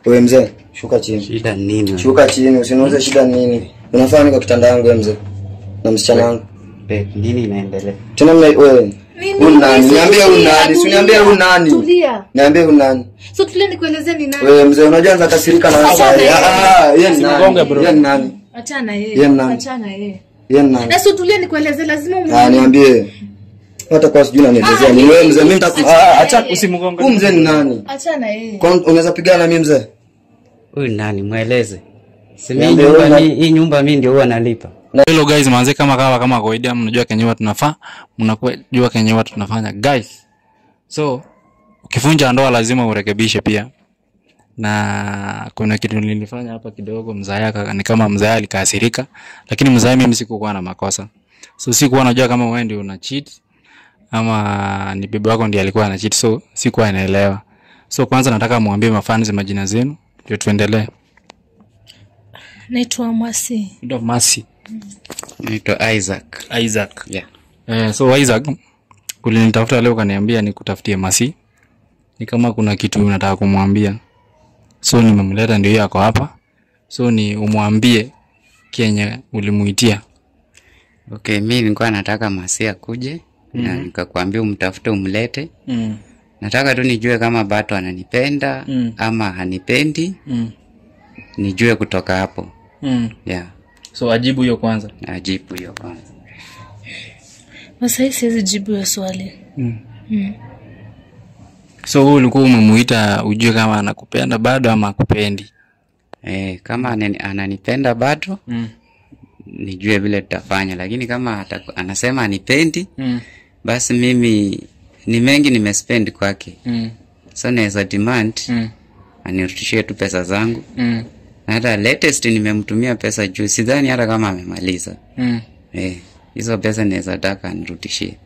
Wewe mzee, shuka chini. Shida ni nini? Shuka chini, usiniuze shida ni nini. Unafanya nini kwa kitanda yangu wewe mzee? Na msichana wangu. Babe, nini inaendelea? Tena mna wewe. Nini? Huyu nani? Niambie huyu Tulia, nani? Si niambie huyu nani? Tulia. Niambie huyu nani? So tulia nikuelezee ni nani. Wewe mzee, unajua anza kasirika na wewe. Achana yeye. Ah, ah, yeye ni Usimgonge, nani? bro. Yeye ni nani? Achana Yeye yeye. nani? Achana yeye. Yeye ni nani? Na so tulia nikuelezee lazima Ah, umu. niambie. Hata kwa sijui unanielezea ni wewe mzee, mimi nitaku ah, acha Usimgonge. Huyu mzee ni nani? Achana yeye. Kwa unaweza pigana na mimi mzee? Huyu nani? Mweleze. Si mimi Niambie nyumba huyu mi, hii nyumba mimi ndio huwa nalipa. Hello guys, manze kama kawa kama kawaida mnajua kenye huwa tunafaa, mnajua kenye huwa tunafanya guys. So ukivunja ndoa lazima urekebishe pia. Na kuna kitu nilifanya hapa kidogo, mzaya aka- ni kama mzaya alikasirika, lakini mzaya mimi sikukuwa na makosa. So sikuwa najua kama wewe ndio una cheat ama ni bibi wako ndiye alikuwa ana cheat, so sikuwa naelewa. So kwanza nataka muambie mafans majina zenu ndio tuendelee. Naitwa Mwasi. Ndio Masi, Naitwa Isaac. Isaac. Yeah. Eh, so Isaac ulinitafuta leo ukaniambia nikutafutie Masi. Ni kama kuna kitu unataka kumwambia. So nimemleta ndio yako hapa. So ni umwambie kenye ulimuitia. Okay, mimi nilikuwa nataka Masi akuje na nikakwambia umtafute umlete. Mm. Nataka tu nijue kama Bato ananipenda Mm. ama hanipendi, Mm. nijue kutoka hapo. Mm. Yeah, So ajibu hiyo kwanza. ajibu hiyo kwanza. Masai siwezi jibu hiyo swali. So wewe ulikuwa umemuita ujue kama anakupenda bado ama akupendi. Eh, kama anani- ananipenda bado Mm. nijue vile tutafanya, lakini kama ataku- anasema anipendi, Mm. basi mimi ni mengi nimespend kwake, Mm. so naweza demand Mm. anirudishie tu pesa zangu. Mm. Na hata latest nimemtumia pesa juu, sidhani hata kama amemaliza. Mm. Eh, hizo pesa naweza taka anirudishie.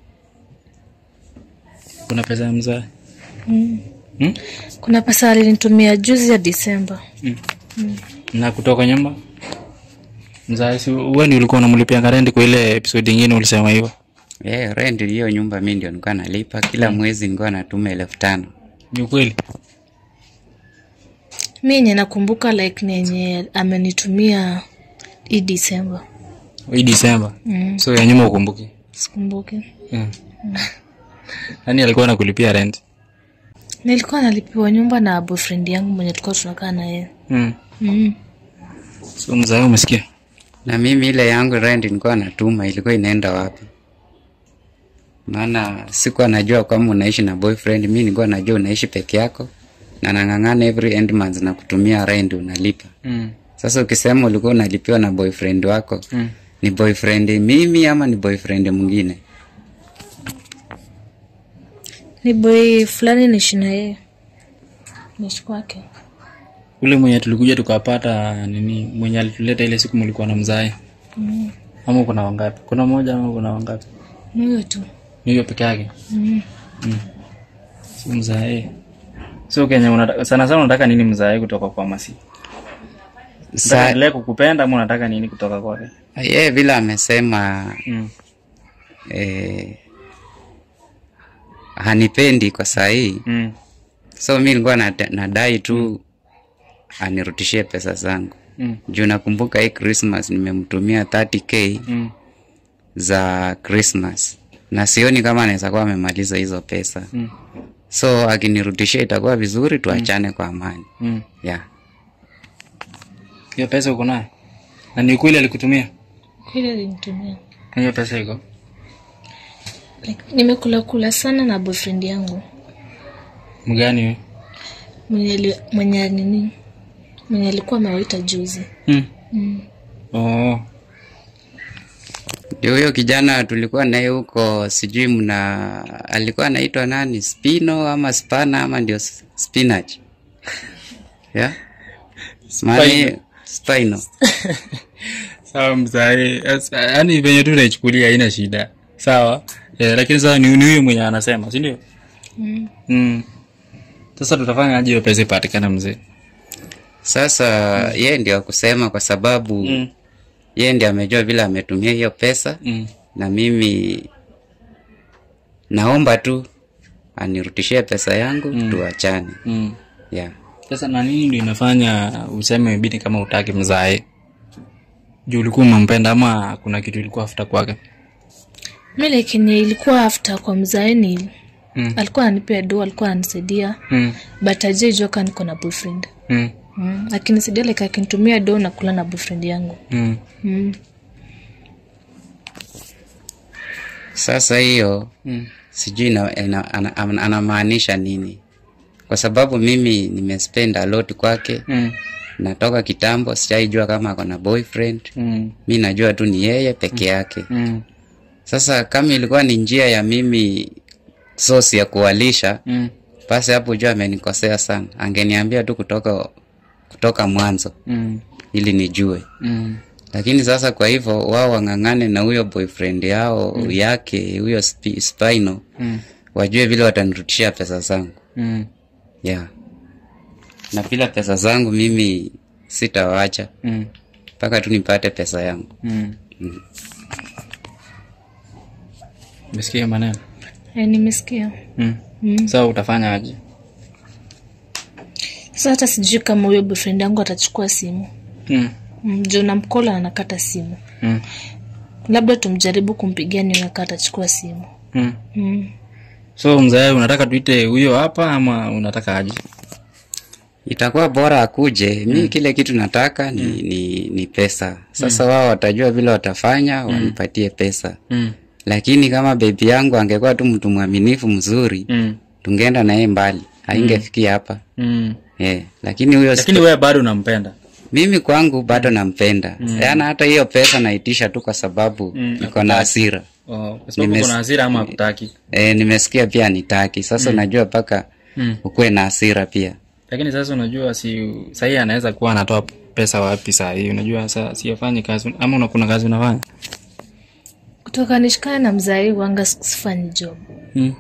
Kuna pesa ya mzaa. Kuna pesa alinitumia juzi ya Disemba. Na kutoka nyumba. Mzaa si wewe ndio ulikuwa unamlipia rent kwa ile episode nyingine ulisema hivyo. Eh, rent hiyo nyumba mimi ndio nilikuwa nalipa kila mwezi, nilikuwa natuma elfu tano. Ni ukweli? Mi yenye nakumbuka like ni yenye amenitumia hii Disemba. Hii Disemba. Mm. So ya nyuma ukumbuki. Sikumbuki. Mm. Nani alikuwa anakulipia rent? Nilikuwa nalipiwa nyumba na boyfriend yangu mwenye tulikuwa tunakaa na yeye. Mm. Mm. So mzaa umesikia? Na mimi ile yangu rent nilikuwa natuma ilikuwa inaenda wapi? Maana sikuwa najua kama unaishi na boyfriend, mimi nilikuwa najua unaishi peke yako na nang'ang'ana every end month na kutumia rent unalipa. Mm. Sasa ukisema ulikuwa unalipiwa na boyfriend wako, Mm. ni boyfriend mimi ama ni boyfriend mwingine? Ni boy fulani niishi na yeye. Niishi kwake. Ule mwenye tulikuja tukapata nini mwenye alituleta ile siku mlikuwa na mzae. Mm. Ama kuna wangapi? Kuna moja ama kuna wangapi? Ni huyo tu. Ni hiyo peke yake. Mm. Si mzae. So Kenya unataka sana sana unataka nini mzae kutoka kwa Masi? Unataka Sa endelee kukupenda ama unataka nini kutoka kwake? yeye vile amesema Mm. eh, hanipendi kwa saa hii Mm. so mi nilikuwa nada- nadai tu anirudishie pesa zangu Mm. juu nakumbuka hii Christmas nimemtumia 30k Mm. za Christmas na sioni kama anaweza kuwa amemaliza hizo pesa Mm. so akinirudishia itakuwa vizuri tuachane kwa amani Mm. yeah. Hiyo pesa uko nayo? Na ni kweli alikutumia? Kweli alinitumia. Na hiyo pesa iko? Like, nimekula kula sana na boyfriend yangu. Mgani wewe? Mwenye ali- mwenye nini? Mwenye alikuwa amewaita juzi. Mm. Mm. Oh. ndio huyo kijana tulikuwa naye huko sijui mna alikuwa anaitwa nani spino ama spana ama ndio s- spinach yeah? Maana- spino Sawa mzae. Yaani venye tu naichukulia haina shida. Sawa. Eh, lakini sasa ni ni huyo mwenye anasema, si ndio? Mm. Mm. Sasa tutafanya aje hiyo pesa ipatikane mzee? sasa yeye ndio akusema kwa sababu Mm. yeye ndio amejua vile ametumia hiyo pesa Mm. na mimi naomba tu anirudishie pesa yangu tuachane Mm. yeah. sasa na nini ndio inafanya useme bidi kama utaki mzae juu ulikuwa umempenda ama kuna kitu ilikuwa afuta kwake mi lakini ilikuwa after kwa mzaeni Mm. alikuwa ananipea do alikuwa ananisaidia mm. but ajaijoka niko na boyfriend mm. mm. akinisaidia like akinitumia do na kula na boyfriend yangu mm. mm. sasa hiyo mm. sijui ina- ina- ana- ana- anamaanisha nini kwa sababu mimi nimespend a lot kwake mm. natoka kitambo sijaijua kama ako na boyfriend mm. mi najua tu ni yeye peke yake mm. sasa kama ilikuwa ni njia ya mimi sosi ya kuwalisha mm. basi hapo jua amenikosea sana angeniambia tu kutoka kutoka mwanzo mm. ili nijue mm. lakini sasa kwa hivyo wao wang'ang'ane na huyo boyfriend yao mm. yake huyo spi- spino mm. wajue vile watanirutishia pesa zangu mm. yeah. na bila pesa zangu mimi sitawacha mm. mpaka tu nipate pesa yangu mm. Umesikia maneno e, nimesikia mm. mm. sasa utafanya aje sasa hata sijui kama huyo boyfriend yangu atachukua simu mm. mm, juu namkola anakata simu mm. labda tumjaribu kumpigia niweka atachukua simu mm. mm. so mzae unataka tuite huyo hapa ama unataka aje itakuwa bora akuje mi kile kitu nataka ni, ni, ni pesa sasa wao watajua vile watafanya wanipatie pesa mm. lakini kama bebi yangu angekuwa tu mtu mwaminifu mzuri mm. tungeenda naye mbali haingefikia hapa mm. yeah. lakini huyo lakini wewe bado unampenda mimi kwangu bado nampenda mm. yaani hata hiyo pesa naitisha tu kwa sababu Mm, niko na hasira oh, kwa sababu Nimes- kuna hasira ama hakutaki e, nimesikia pia nitaki sasa unajua mpaka mm. ukuwe na hasira pia lakini sasa unajua si sahii anaweza kuwa anatoa pesa wapi saa hii unajua sa siafanyi kazi ama una- kuna kazi unafanya kutoka nishikane na mzai wanga sifanyi job mm.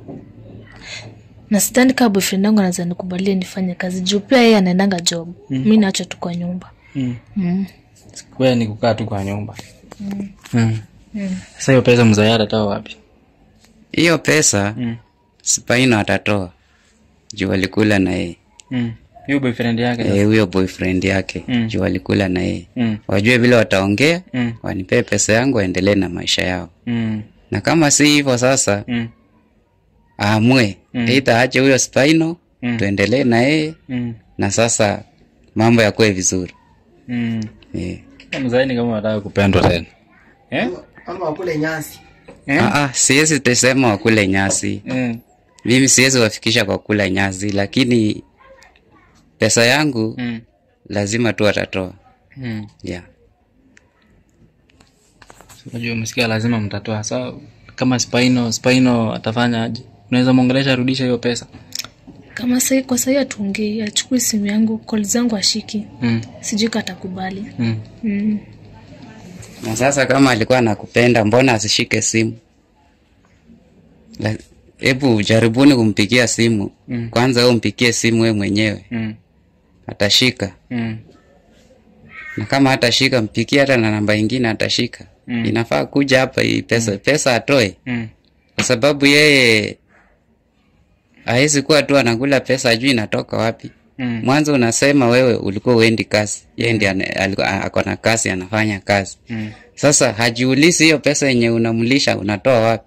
na sidhani kaa boyfriend yangu anaweza nikubalia nifanye kazi juu pia yeye anaendanga job mm. mi naacha tu kwa nyumba mm. mm. wewe ni kukaa tu kwa nyumba Mm. mm. Mm. sasa hiyo pesa mzee atatoa wapi hiyo pesa mm. spaino atatoa juu alikula na yeye mm. hiyo boyfriend yake Eh, huyo boyfriend yake Mm. juu alikula na yeye mm. wajue vile wataongea mm. wanipee pesa yangu waendelee na maisha yao mm. na kama si hivyo sasa mm. aamue Mm. eidha aache huyo spino Mm. tuendelee na yeye mm. na sasa mambo yakuwe vizuri mm. eh. mzee ni kama unataka kupendwa tena eh? ama wakule nyasi Eh? Ah, ah, siwezi tesema wakule nyasi Mm. mimi siwezi wafikisha kwa kula nyasi lakini pesa yangu Mm. lazima tu atatoa Mm. yeah. unajua umesikia lazima mtatoa sa kama spino spino atafanya aje unaweza mwongelesha arudisha hiyo pesa kama sai kwa sai atuongei achukui simu yangu kol zangu ashiki mm. sijui katakubali Mm. mm. na sasa kama alikuwa anakupenda mbona asishike simu La- hebu jaribuni kumpigia simu Mm. kwanza we umpigie simu we mwenyewe Mm. atashika Mm. na kama hatashika mpigie hata na namba ingine atashika Mm. inafaa kuja hapa hii pesa pesa atoe Mm. kwa sababu yeye hawezi kuwa tu anakula pesa ajui inatoka wapi Mm. mwanzo unasema wewe ulikuwa uendi kazi yeye ndi ako na kazi anafanya kazi Mm. sasa hajiulisi hiyo pesa yenye unamlisha unatoa wapi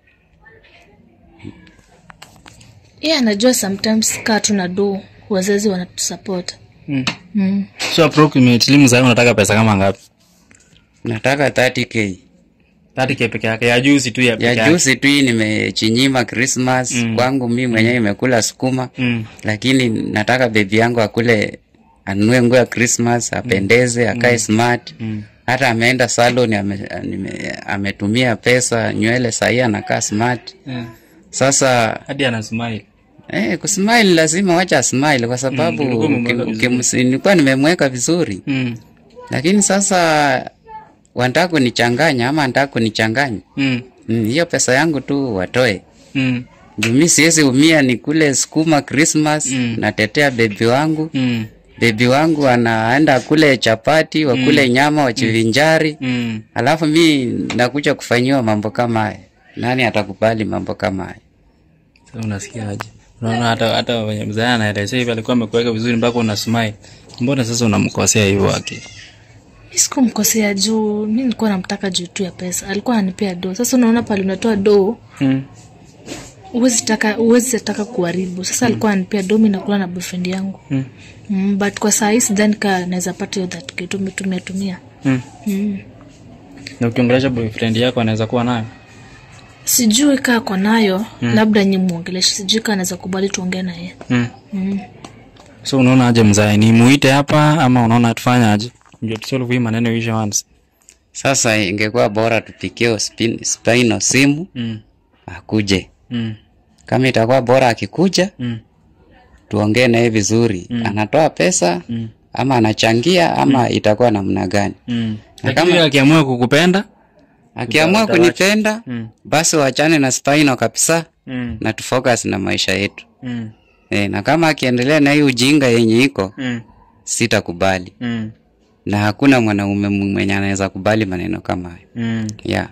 yeye anajua sometimes kaa tuna do wazazi wanatusupport Mm. mm. so approximately mzee unataka pesa kama ngapi nataka 30k 30k peke yake ya juzi tu ya peke ya yake juzi tu hii nimechinyima christmas Mm. kwangu mi mwenyewe imekula sukuma mm. lakini nataka bebi yangu akule anunue nguo ya christmas apendeze akae smart Mm. hata ameenda salon ame, nime- ametumia pesa nywele sahii anakaa smart Yeah. sasa hadi ana smile eh, kusmile lazima wacha smile kwa sababu Mm, ulikuwa umemweka uki- vizuri. ukimsi- nilikuwa nimemweka vizuri mm. lakini sasa wanataka kunichanganya ama nataka kunichanganya Mm. Mm, hiyo pesa yangu tu watoe Mm. juu mi siwezi umia ni kule sukuma christmas Mm. natetea bebi wangu Mm. bebi wangu anaenda kule chapati wakule nyama wachivinjari Mm. alafu mi nakuja kufanyiwa mambo kama haya nani atakubali mambo kama haya Sasa unasikiaje unaona hata hata wenye mzee anaelezea hivi alikuwa amekuweka vizuri mpaka una smile mbona sasa unamkosea hivyo aki mi sikumkosea juu mi nilikuwa namtaka juu tu ya pesa alikuwa ananipea do sasa unaona pale unatoa do mm. huwezi taka huwezi taka kuharibu sasa alikuwa ananipea do mi nakula na boyfriend yangu Mm. mm, but kwa saa hii sidhani ka naweza pata hiyo that kitu umetumia tumia Mm. mm. na ukiongelesha boyfriend yako anaweza kuwa nayo sijui kaa kwa nayo mm. labda nyi mwongeleshe sijui kaa anaweza kubali tuongee naye mm. mm. so unaona aje mzae ni muite hapa ama unaona tufanya aje ndio tusolve hii maneno isha once Sasa ingekuwa bora tupikie spin- Spino simu mm. akuje. mm. Kama itakuwa bora akikuja, mm. tuongee naye vizuri. Anatoa pesa Mm. ama anachangia ama itakuwa namna gani? mm. Na lakini kama- akiamua kukupenda Akiamua kunipenda, mm. basi wachane na Spino kabisa mm. na tufocus na maisha yetu. mm. E, na kama akiendelea na hii ujinga yenye iko, mm. sitakubali. mm. Na hakuna mwanaume mwenye anaweza kubali maneno kama hayo. mm. Yeah.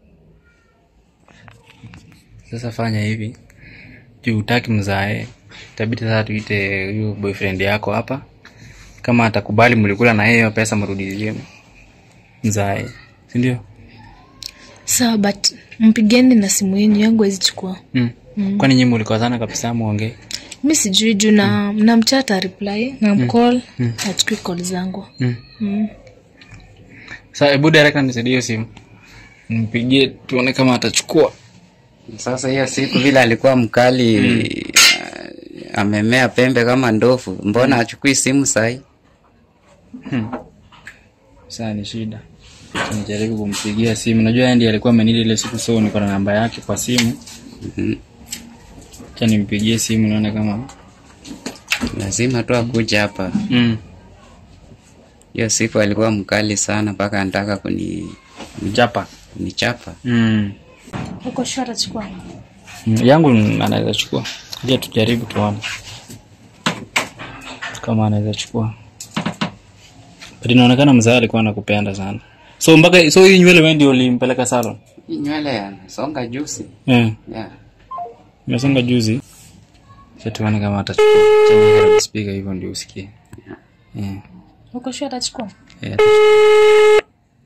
sasa fanya hivi juu utaki mzae itabidi sasa tuite huyu boyfriend yako hapa kama atakubali mlikula na yeye hiyo pesa mrudizie mzae sindio sawa but mpigeni na simu yenyu yangu wezichukua mm. mm. kwani nyi mlikosana kabisa muongee mi sijui juu na namchata reply na mcall achukui call zangu mm. mm. sa hebu direct nisaidie hiyo simu mpigie tuone kama atachukua Sasa hiyo siku vile alikuwa mkali uh, amemea pembe kama ndofu, mbona achukui simu sahi? saa ni shida Acha nijaribu kumpigia simu najua yeye ndiye alikuwa amenili ile siku so niko na namba yake kwa simu Mhm. cha nimpigie simu nione kama Lazima tu akuje hapa. mm. Hiyo siku alikuwa mkali sana mpaka anataka kuni mjapa kunichapa. mm. uko sure atachukua Mm, yangu anaweza chukua je tujaribu tuone kama anaweza chukua but inaonekana mzaa alikuwa anakupenda sana so mpaka so hii nywele wewe ndio ulimpeleka salon Hii nywele yanasonga juzi. eh Yeah. imesonga juzi Acha tuone kama atachukua Acha niweke speaker hivyo ndio usikie eh uko sure atachukua eh, atachukua.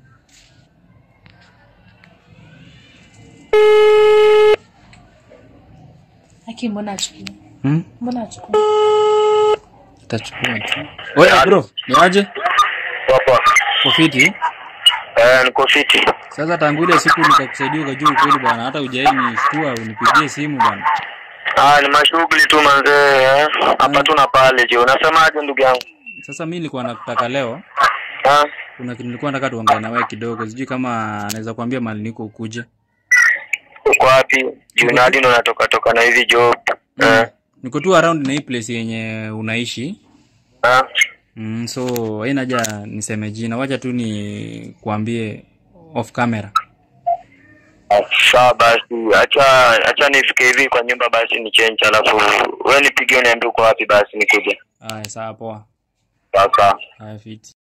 aki mbona achukua hmm? mbona achukua atachukua tu Oya bro ni aje Poa. kofiti Eh, niko fiti. sasa tangu ile siku nikakusaidia ukajua ukweli bwana hata ujai nishtua unipigie simu bwana Ah, ni mashughuli tu manzee. eh. Hapa tu na pale je. Unasemaje ndugu yangu? sasa mi nilikuwa nakutaka leo Ah, kuna kitu nilikuwa nataka tuongee na wewe kidogo sijui kama anaweza kuambia mali niko ukuje uko wapi? Junadi ndo natoka toka na hivi job. Eh. niko tu around na hii place yenye unaishi Ah. mm, so haina haja niseme jina wacha tu ni kuambie off camera Sawa basi. Acha acha nifike hivi kwa nyumba basi ni change alafu wewe nipigie uniambie uko wapi basi nikuje. aya sawa poa Sawa sawa. aya fiti